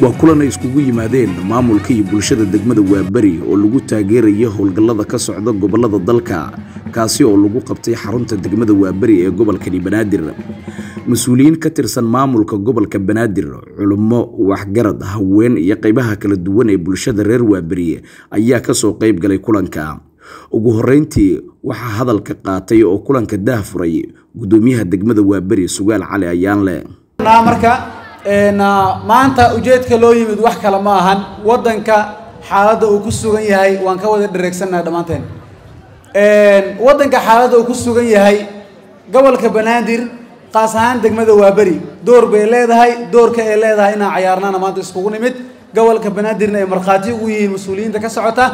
waa kulan ay iskugu yimaadeen maamulka iyo bulshada degmada waaberi oo lagu taageeraya howlgallada ka socda gobollada dalka kaasi oo lagu qabtay xarunta degmada waaberi ee gobolkani banaadir mas-uuliyiin ka tirsan maamulka gobolka banaadir culummo waxgarad haween iyo qaybaha kala duwan ee bulshada reer waaberi ayaa kasoo qayb galay kulanka ugu horeyntii waxaa hadalka qaatay oo kulanka daahfuray gudoomiyaha degmada waaberi sugaal cali ayaanle marka maanta ujeedka loo yimid wax kale ma ahan wadanka xaaladda uu ku sugan yahay waan ka wada dhareegsannaha dhammaanteen wadanka xaaladda uu ku sugan yahay gobolka banaadir qaas ahaan degmada waaberi door bay leedahay doorka ay leedahay inaan cayaarnana maanta iskugu nimid gobolka banaadirna ay markhaati ugu yihiin mas-uuliyiinta ka socota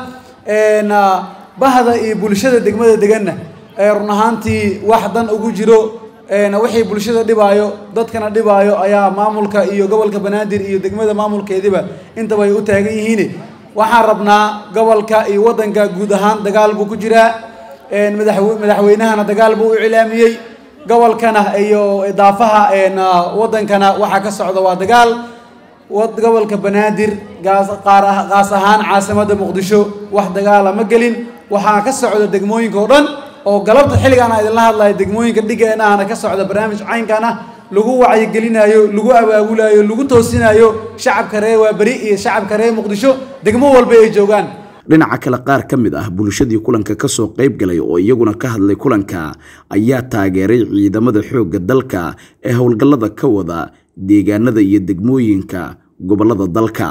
bahda iyo bulshada degmada deganna run ahaantii wax dan ugu jiro wixii bulshada dhibaayo dadkana dhibaayo ayaa maamulka iyo gobolka banaadir iyo degmada maamulkeediba intaba ay u taagan yihiin waxaan rabnaa gobolka iyo wadanka guud ahaan dagaal buu ku jiraa madaxweynahana dagaal buu u cilaamiyey gobolkana iyo daafaha wadankana waxaa ka socda waa dagaal gobolka banaadir qaas ahaan caasimada muqdisho wax dagaala ma gelin waxaa ka socda degmooyinka oo dhan oo galabta xilligaan a idinla hadlayo degmooyinka dhigeenahana ka socda barnaamij caynkan ah lagu wacyigelinayo lagu abaabulayo lagu toosinayo shacabka reer waaberi iyo shacabka reer muqdisho degmo walba ay joogaan dhinaca kale qaar ka mid ah bulshadii kulanka kasoo qayb galay oo iyaguna ka hadlay kulanka ayaa taageeray ciidamada xoogga dalka ee howlgallada ka wada deegaanada iyo degmooyinka gobollada dalka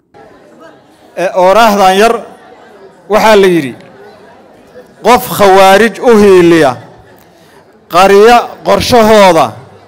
ooraahdan yar waxaa la yidhi qof khawaarij u hiiliya qaryo qorshahooda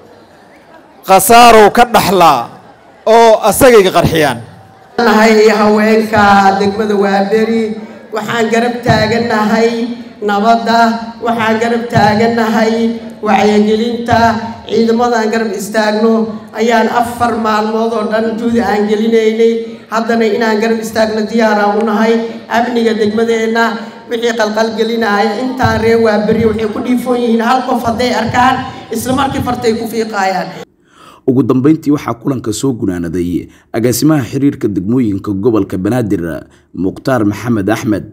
khasaarow ka dhaxlaa oo asagayga qarxiyaan nahay haweenka degmada waaberi waxaan garab taagannahay nabadda waxaan garab taagannahay wacyigelinta ciidamadaan garab istaagno ayaan afar maalmood oo dhan juudi aan gelinaynay haddana inaan garab istaagno diyaaraan u nahay amniga degmadeenna wixii qalqalgelinaya intaan ree waaberi waxay ku dhiifoon yihiin hal qof hadday arkaan isla markii fartay ku fiiqaayaan ugu dambeyntii waxaa kulanka soo gunaanaday agaasimaha xiriirka degmooyinka gobolka banaadir mukhtaar maxamed axmed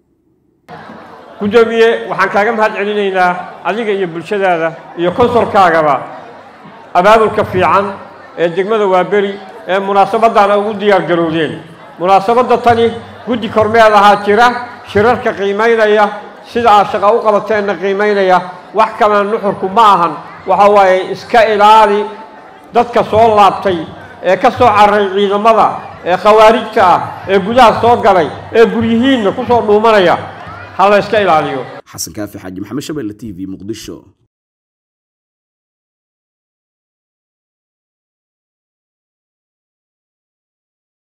gudoomiye waxaan kaaga mahad celinaynaa adiga iyo bulshadaada iyo konsolkaagaba abaabulka fiican ee degmada waaberi ee munaasabaddaana ugu diyaar garowdeen munaasabadda tani guddi kormeed ahaa jira shirarka qiimaynaya sida aad shaqa u qabateenna qiimaynaya wax kalena nuxurku ma ahan waxa waaye iska ilaali dadka soo laabtay ee ka soo cararay ciidamada ee khawaarijta ah ee gudaha soo galay ee guryihiinna ku soo dhuumanaya ha la iska ilaaliyo xasan kaafi xaaji maxamed shabelle t v muqdisho